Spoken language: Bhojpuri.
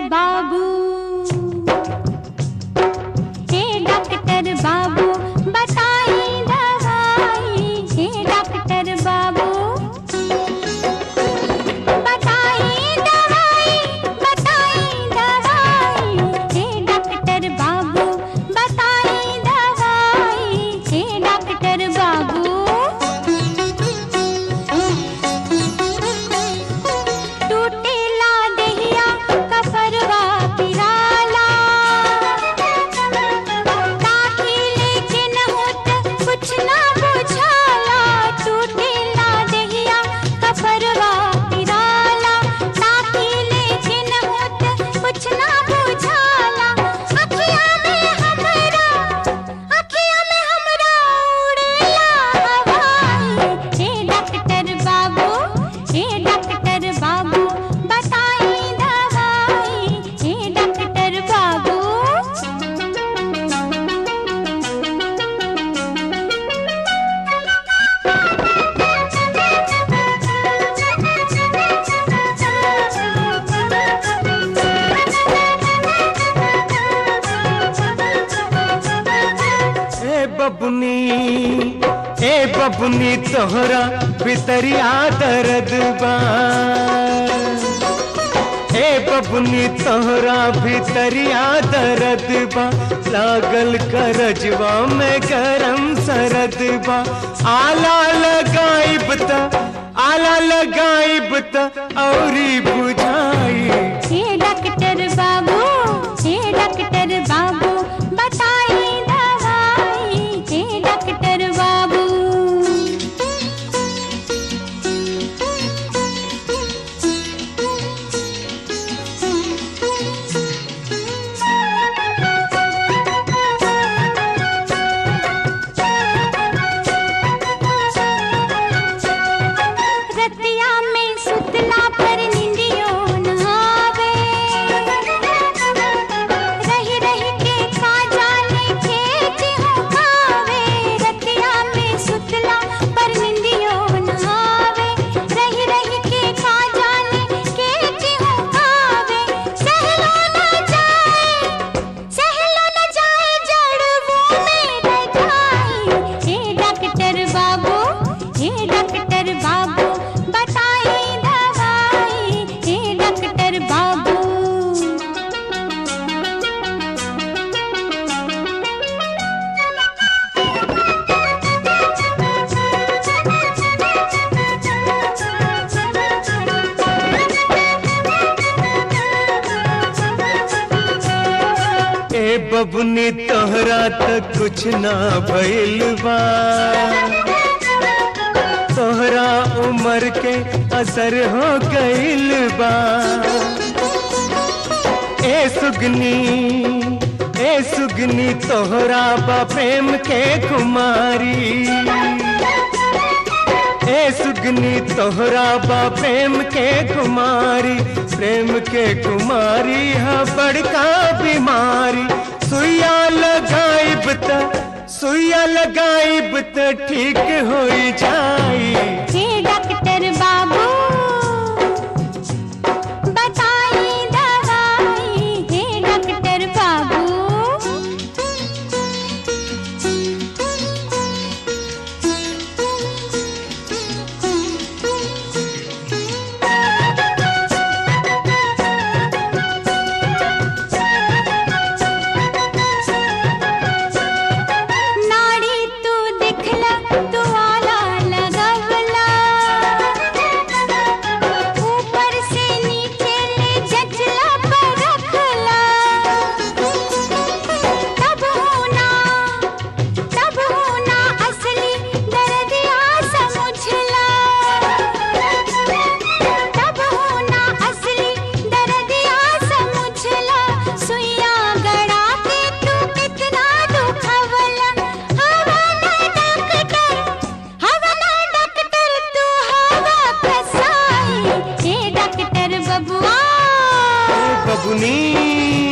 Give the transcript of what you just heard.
बाबू हे डॉक्टर बाबू बताई दवाई हे डॉक्टर बाबू बताई दवाई बताई दवाई हे डॉक्टर बाबू बताई दवाई हे डॉक्टर बाबू टूटेला देहिया कफरवा पिराला काठी लेकिन होत कुछ ना बुझाला टूटेला देहिया कफरवा पिराला काठी लेकिन होत कुछ ना बुझाला अखियां में हमरा अखियां में हमरा उड़ेला हवाई हे डॉक्टर बाबू हे डॉक्टर बाबू बताई दवाई हे डॉक्टर बाबू ए बबुनी ए बबुनी तोहरा भितरिया दर्द बा ए बबुनी तोहरा भितरिया दर्द बा लागल करजवा में गरम सरद बा आला लगाइब त आला लगाइब त औरी बुझाई हे डॉक्टर बाबू हे डॉक्टर बाबू बताई दवाई हे डॉक्टर बाबू रतिया में सुतला पर निंदियो न आवे रही रही के का जाने खेत हो खावे रतिया में सुतला पर निंदियो न आवे रही रही के का जाने खेत हो खावे सहलो न जाए सहलो न जाए जड़वों में रजाई हे डॉक्टर बाबू हे डॉक्टर बाबू बताई दवाई हे डॉक्टर बाबू ए बबुनी तोहरा तक कुछ ना भइल बा तोहरा उम्र के असर हो गइल बा ए सुगनी ए सुगनी तोहरा बा प्रेम के कुमारी ए सुगनी तोहरा बा प्रेम के कुमारी प्रेम के कुमारी है बड़का बीमारी सुइया लगाइब त सुइया लगाइब त ठीक हो जाई हे डॉक्टर बाबू बताई दवाई हे डॉक्टर बाबू नाड़ी तू दिखला तू आला लगवला ऊपर से नीचे ले जचला पर रखला तब होना तब होना असली दर्दिया समझला तब होना असली दर्दिया समझला सुइया गड़ा के तू कितना दुखवला हवा ना डॉक्टर हवा ना डॉक्टर तू हवा कसाई हे डॉक्टर बबुआ बबुनी